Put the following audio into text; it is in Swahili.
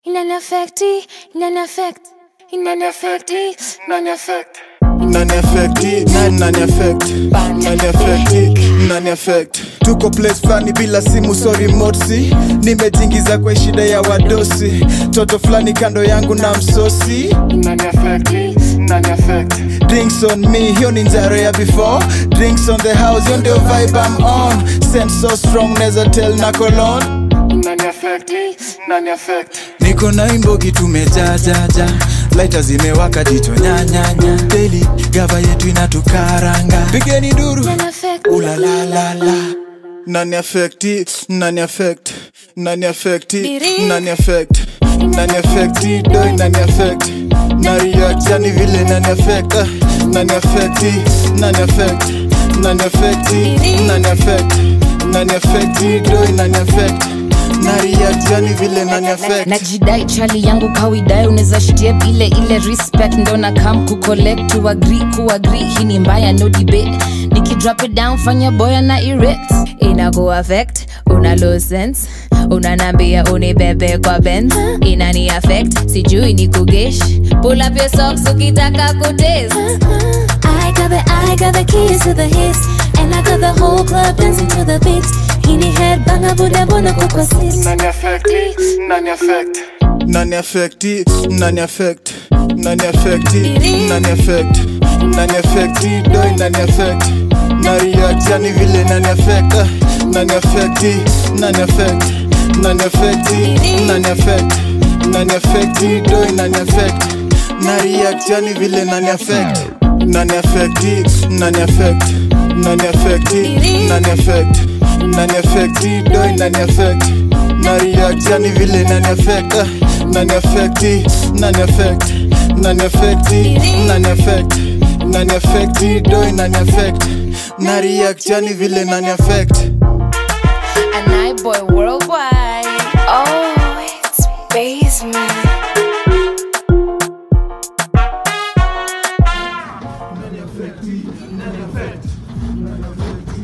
inaniafekti inaniafekti inaniafekti inaniafekti nani affecti nani affect nani affecti nani affect tuko place fulani bila simu so remote si nimejingiza kwa shida ya wadosi toto fulani kando yangu na msosi nani affecti nani affect drinks on me hiyo ni njaro ya before drinks on the house hiyo ndio vibe I'm on sense so strong neza tell na cologne nani affect nani affect niko na imbogi tumejajaja laita zimewaka jicho nyanyanya daily gava yetu inatukaranga pigeni duru inaniafekti ulalalala nani affecti nani affect nani affecti Diri. nani affect nani affecti doi nani affect na react yani vile nani affect ah, nani affecti nani affect nani affecti Diri. nani affect nani affecti doi nani affect na react yani vile nani affect najidai chali yangu kawidai unaweza shitie bile ile respect ndo na kam kucollect to agree kuagree hii ni mbaya no debate nikidrop it down fanya boya na erect inaku affect una low sense unanambia unibebe kwa benz inani affect sijui ni kugesh pull up your socks ukitaka kutaste I got the I got the keys to the hits And I got the whole club dancing to the beats Hini head banga buda bona kukwa sis nani affect nani affect nani affecti nani affect nani affecti nani affect nani affecti doi nani affect na react yani vile nani affect ah, nani affecti nani affect nani affecti nani affect nani affecti doi nani affect na react yani vile nani affect nani affecti nani affect nani affecti nani affect nani affecti doi nani affect na react yani vile nani affect ah, nani affecti nani affect nani affecti nani affect nani affecti doi nani affect na react yani vile nani affect and I boy worldwide Oh, it's basement nani affecti nani affect nani affect